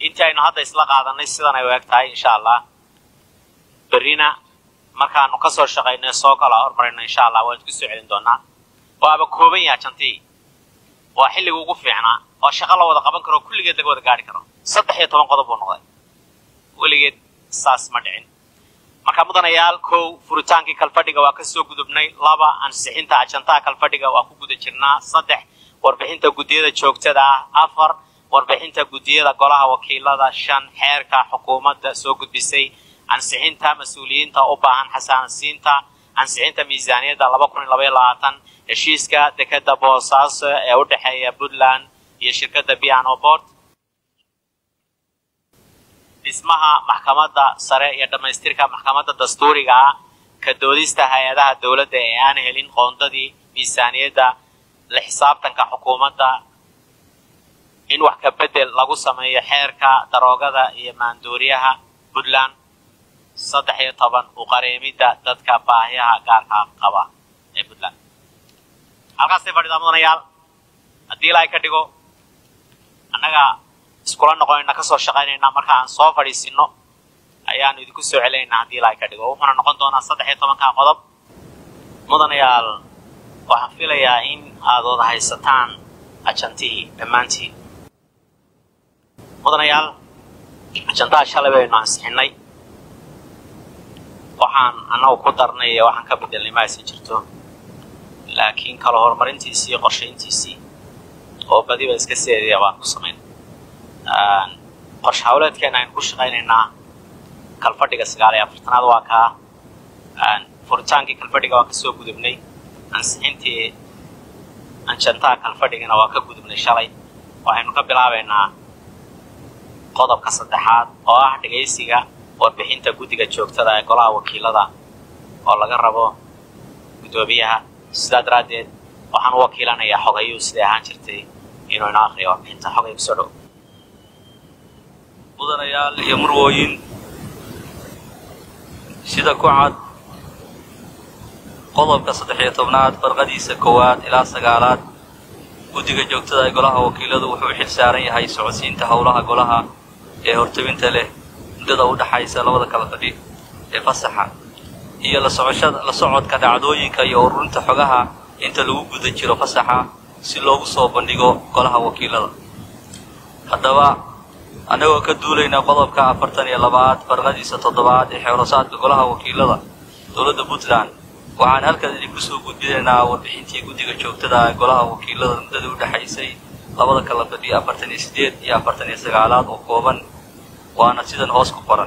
intii aynu hadda isla qaadanay sidan ay u eg tahay insha allah berrina markaanu ka soo shaqaynay soo kala hormarayno insha allah waan isku soo celin doonaa waaba kooban yaha jantii waa xilliga ugu fiicnaa oo shaqo la wada qaban karo kulligeed laga wada gaari karo saddex iyo toban qodob buu noqday weligeed saas ma dhicin marka mudanayaal kow furitaankii kalfadhiga waa ka soo gudubnay laba ansixinta ajantaha kalfadhiga waa ku guda jirnaa saddex warbixinta guddiyada joogtada ah afar warbixinta guddiyada golaha wakiilada shan xeerka xukuumadda soo gudbisay ansixinta mas-uuliyiinta u baahan xasaansiinta ansixinta miisaaniyadda laba kun iyo labaiyo labaatan heshiiska dekeda boosaaso ee u dhexeeya puntland iyo shirkadda piano board dhismaha maxkamadda sare iyo dhammaystirka maxkamadda dastuuriga ah ka doodista hay-adaha dowladda ee aan helin qoondadii miisaaniyadda la xisaabtanka xukuumadda in wax ka bedel lagu sameeyo xeerka daroogada iyo maandooriyaha puntland saddex iyo toban uqareemidda dadka baahiyaha gaarka qaba ee puntland halkaasay fadhidaa mudanayaal haddii ilaahay ka dhigo annaga iskula noqonayna kasoo shaqaynayna marka aan soo fadhiisino ayaanu idinku soo celinaynaa haddii ilaahay ka dhigo wuxuuna noqon doonaa saddex iyo tobanka qodob mudanayaal waxaan filayaa in aad wada haysataan ajantihii dhammaantiin mudanayaal ajantaha shalay baynu ansixinay waxaan annagu ku darnay iyo waxaan ka bedelnay ma aysan jirto laakiin kala horumarintiisii iyo qorshayntiisii oo badiba iska seedaya baan ku samayn qorshe hawleedkeena aynu ku shaqaynaynaa kalfadhiga sagaal iyo afartanaad waa kaa furitaankii kalfadhiga waan kasoo gudubnay ansixintii anjantaha kalfadhigana waa ka gudubnay shalay waxaynu ka bilaabaynaa qodobka saddexaad oo ah dhegaysiga warbixinta guddiga joogtada ee golaha wakiilada oo laga rabo guddoomiyaha sidaa daraaddeed waxaan u wakiilanayaa xogayuu siday ahaan jirtay inuu inoo akriyo warbixinta xogay kusoo dhow mudanayaal iyo murwooyin sida ku cad qodobka saddex iyo tobnaad farqadiisa koowaad ilaa sagaalaad guddiga joogtada ee golaha wakiiladu wuxuu xil saaran yahay socodsiinta howlaha golaha ee hortebinta leh muddada u dhaxaysa labada kala fadhi ee fasaxa iyo la socoshada la socodka dhacdooyinka iyo ururinta xogaha inta lagu guda jiro fasaxa si loogu soo bandhigo golaha wakiilada haddaba annagoo ka duulayna qodobka afartan iyo labaad farqadiisa toddobaad ee xeerosaadka golaha wakiilada dowladda puntland waxaan halkan idinku soo gudbinaynaa warbixintii guddiga joogtada ee golaha wakiilada muddada u dhexaysay labada kala fadhi afartan iyo siddeed iyo afartan iyo sagaalaad oo kooban waana sidan hoos ku qoran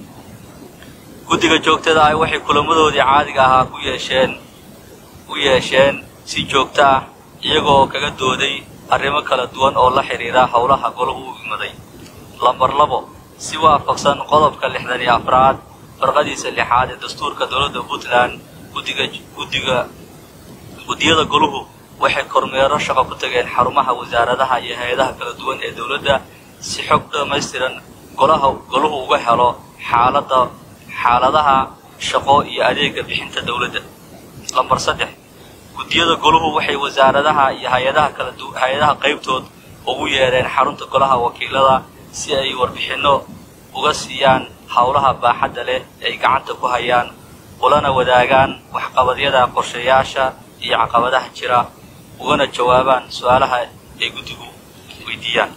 guddiga joogtada ah waxay kulamadoodii caadiga ahaa ku yeesheen u yeesheen si joogto ah iyagoo kaga dooday arrimo kala duwan oo la xidhiira howlaha golahu u imaday lambar labo si waafaqsan qodobka lixdan iyo afraad farqadiisa lixaad ee dastuurka dowladda puntland guddiga guddiga guddiyada goluhu waxay kormeero shaqo ku tageen xarumaha wasaaradaha iyo hay-adaha kala duwan ee dowladda si xog dhammaystiran golaha goluhu uga helo xaaladda xaaladaha shaqo iyo adeega bixinta dowladda lambar saddex guddiyada goluhu waxay wasaaradaha iyo hay-adaha kala du hay-adaha qaybtood ugu yeedheen xarunta golaha wakiilada si ay warbixinno uga siiyaan howlaha baaxadda leh ay gacanta ku hayaan ulana wadaagaan waxqabadyada qorshayaasha iyo caqabadaha jira ugana jawaabaan su-aalaha ay guddigu weydiiyaan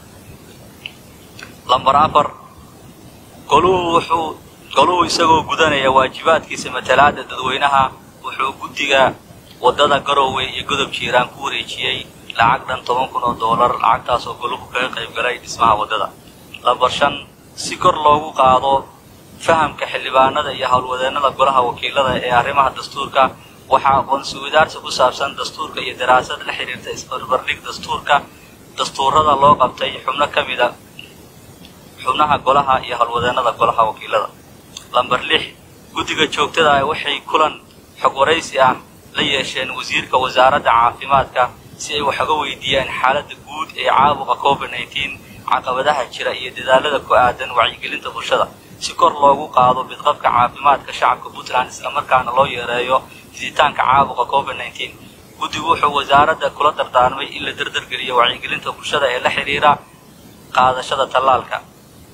lambar afar goluhu wuxuu goluhu isagoo gudanaya waajibaadkiisa matalaadda dadweynaha wuxuu guddiga waddada garoowe iyo godob jiiraan ku wareejiyey lacag dhan toban kun oo doolar lacagtaasoo goluhu kaga qayb galay dhismaha waddada lambar shan si kor loogu qaado fahamka xildhibaanada iyo howlwadeennada golaha wakiilada ee arrimaha dastuurka waxaa aqoonsi wadaarsi ku saabsan dastuurka iyo daraasad la xidhiirta isbarbardhig dastuurka dastuurada loo qabtay xubno ka mida xubnaha golaha iyo howlwadeennada golaha wakiilada lambar lix guddiga joogtada ah waxay kulan xog waraysi ah la yeesheen wasiirka wasaaradda caafimaadka si ay wax uga weydiiyaan xaaladda guud ee caabuqa covid nneteen caqabadaha jira iyo dadaalada ku aadan wacyigelinta bulshada si kor loogu qaado bidqabka caafimaadka shacabka puntland islamarkaana loo yareeyo fiditaanka caabuqa covid nneteen guddigu wuxuu wasaaradda kula dardaarmay in la dardargeliyo wacyigelinta bulshada ee la xidhiira qaadashada tallaalka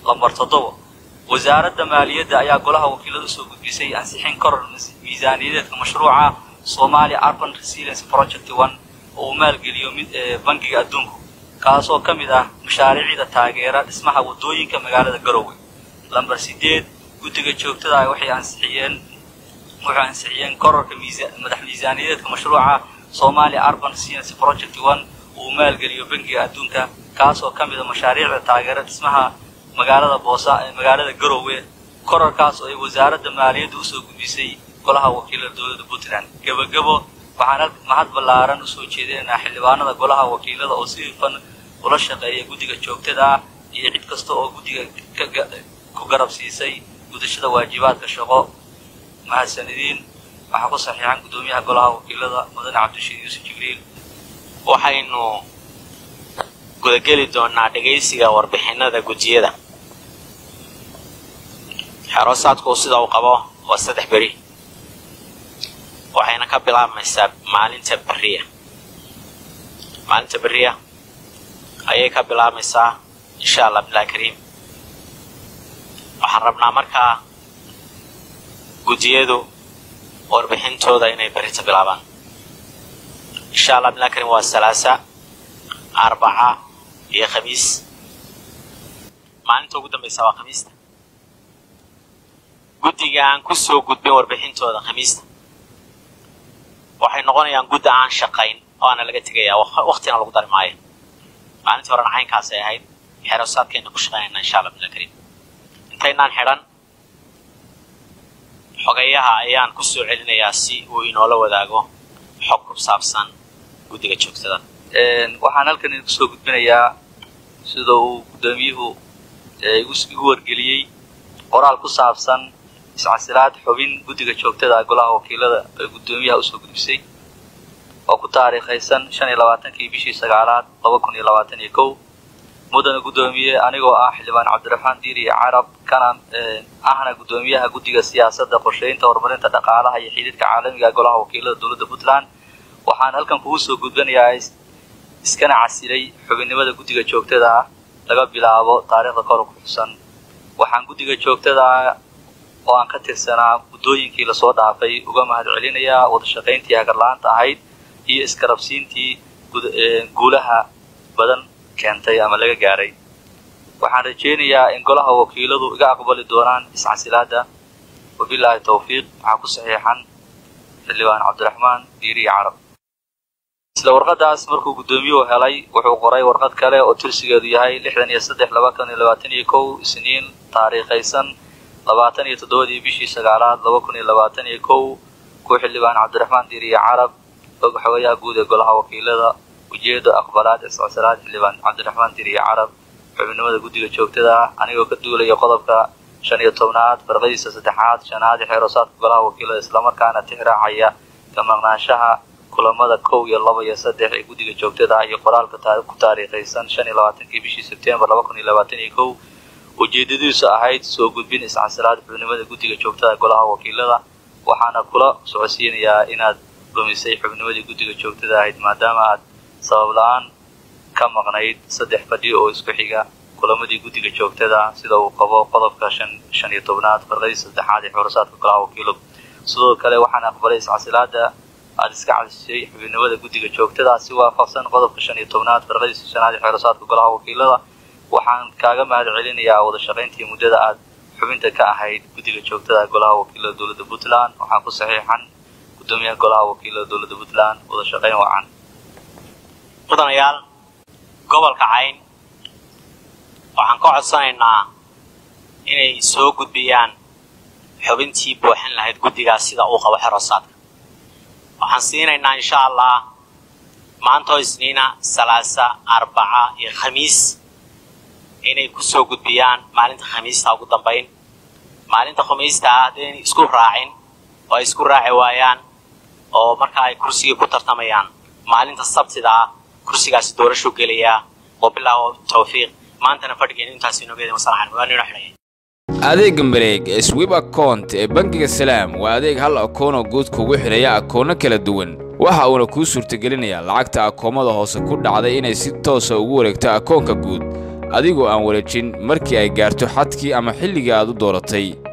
lambar toddobo wasaaradda maaliyadda ayaa golaha wakiilada usoo gudbisay ansixin koror miisaaniyadeedka mashruuca somalia urban resilience project one oo uu maalgeliyo mid bangiga adduunku kaasoo ka mid ah mashaariicda taageera dhismaha waddooyinka magaalada garowe lambar sideed guddiga joogtada ah waxay ansixiyeen waxay ansixiyeen kororka madax miisaaniyadeedka mashruuca somalia urban resilience project one oo uu maalgeliyo bangiga adduunka kaasoo ka mid a mashaariicda taageera dhismaha magaalada boosa ee magaalada garowe korarkaas oo ay wasaaradda maaliyadda usoo gudbisay golaha wakiilada dowladda puntland gebagebo waxaan mahad ballaaran usoo jeedinaynaa xildhibaanada golaha wakiilada oo si hufan ula shaqeeya guddiga joogtada ah iyo cid kasta oo guddiga ku garab siisay gudashada waajibaadka shaqo mahadsanidin waxaa ku saxiixan guddoomiyaha golaha wakiilada mudane cabdishiid yuusuf jibriil waxaynu gudageli doonaa dhegaysiga warbixinada gudiyada xeroosaadku sida uu qabo waa saddex beri waxayna ka bilaabmaysaa maalinta beriya maalinta beriya ayay ka bilaabmaysaa insha allah bilahi kariim waxaan rabnaa markaa gudiyadu warbixintooda inay berita bilaabaan insha allah bilahi kariim waa salaasa arbaca iyo khamiis maalinta ugu dambaysa waa khamiista guddiga aan ku soo gudbin warbixintooda khamiista waxay noqonayaan gudda aan shaqayn oo aana laga tegayaa waktina lagu dari maayo maalintii horena caynkaasay ahayd xerosaadkayna ku shaqaynayna insha allah bila kariim intaynaan xidhan xogayaha ayaan ku soo celinayaa si uu inoola wadaago xog ku saabsan guddiga joogtada waxaan halkan idinku soo gudbinayaa sida uu guddoomiyuhu igu wargeliyey qoraal ku saabsan iscasilaad xubin guddiga joogtada golaha wakiilada ee guddoomiyaha usoo gudbisay oo ku taariikhaysan shan iyo labaatankii bishii sagaalaad laba kun iyo labaatan iyo kow mudana guddoomiye anigoo ah xildhibaan cabdiraxmaan diiri carab kana ahna guddoomiyaha guddiga siyaasadda qorsheynta horumarinta dhaqaalaha iyo xidhiidhka caalamiga golaha wakiilada dowladda puntland waxaan halkan kugu soo gudbanayaa iskana casilay xubinnimada guddiga joogtada ah laga bilaabo taariikhda kor ku xusan waxaan guddiga joogtada oo aan ka tirsanaa guddooyinkii lasoo dhaafay uga mahad celinayaa wadashaqayntii hagarla-aanta ahayd iyo iskarabsiintii guulaha badan keentay ama laga gaaray waxaan rajaynayaa in golaha wakiiladu iga aqbali doonaan iscasilaada wabilaahi tawfiiq waxaa ku saxiixan xildhibaan cabdiraxmaan diiriya carab isla warqadaas markuu guddoomiyuhu helay wuxuu qoray warqad kale oo tirsigeedu yahay lixdan iyo saddex laba kun iyo labaatan iyo kow isniin taariikhaysan labaatan iyo toddobadii bishii sagaalaad laba kun iyo labaatan iyo kow ku xildhibaan cabdiraxmaan diiriya carab og xogayaha guud ee golaha wakiilada ujeeda aqbalaad iscosalaad xildhibaan cabdiraxmaan diiriya carab xubinimada guddiga joogtada ah anigoo ka duulaya qodobka shan iyo tobnaad farqadiisa saddexaad shanaad ee xeeroosaadka golaha wakiilada islamarkaana tixraacaya ka maqnaanshaha kulamada kow iyo laba iyo saddex ee guddiga joogtada ah iyo qoraalka ku taariikhaysan shan iyo labaatankii bishii sebtembar laba kun iyo labaatan iyo kow ujeedadiisu ahayd soo gudbin iscasilaad xubnimada guddiga joogtada golaha wakiilada waxaana kula socodsiinayaa inaad lumisay xubnimadii guddiga joogtada ahayd maadaama aad sabab la-aan ka maqnayd saddex fadhi oo isku xiga kulamadii guddiga joogtada sida uu qabo qodobka shan shan iyo tobnaad farqadii saddexaad ee xorosaadka golaha wakiiladu sidoo kale waxaan aqbalay iscasilaada aada iska cadishay xubinimada guddiga joogtada si waafaqsan qodobka shan iyo tobnaad farqadiisa shanaad ee xeerasaadka golaha wakiilada waxaan kaaga mahad celinayaa wada shaqayntii muddada aad xubinta ka ahayd guddiga joogtada golaha wakiilada dowladda puntland waxaan ku saxiixan guddoomiyaha golaha wakiilada dowladda puntland wada shaqayn wacan mudanayaal gobolka cayn waxaan ka codsanaynaa inay soo gudbiyaan xubintii buuxin lahayd guddigaas sida uu qabo xerosaadka waxaan siinaynaa insha allah maantoo isniina salaasa arbaca iyo khamiis inay ku soo gudbiyaan maalinta khamiista ugu dambayn maalinta khamiista ah haddaynay isku raacin oo ay isku raaci waayaan oo marka ay kursigii ku tartamayaan maalinta sabtida ah kursigaasi doorashuu gelayaa wabilaahu tawfiiq maantana fadhigeenu intaas inoogeeda masalaxan waa nino xidhaya adeega mareeg ee swib account ee bangiga salaam waa adeeg hal akoonoo guud kugu xidhaya akoono kala duwan waxa uuna kuu suurtagelinayaa lacagta akoomada hoose ku dhacday inay si toosa ugu wareegto akoonka guud adigoo aan wareejin markii ay gaarto xadkii ama xilligii aad u dooratay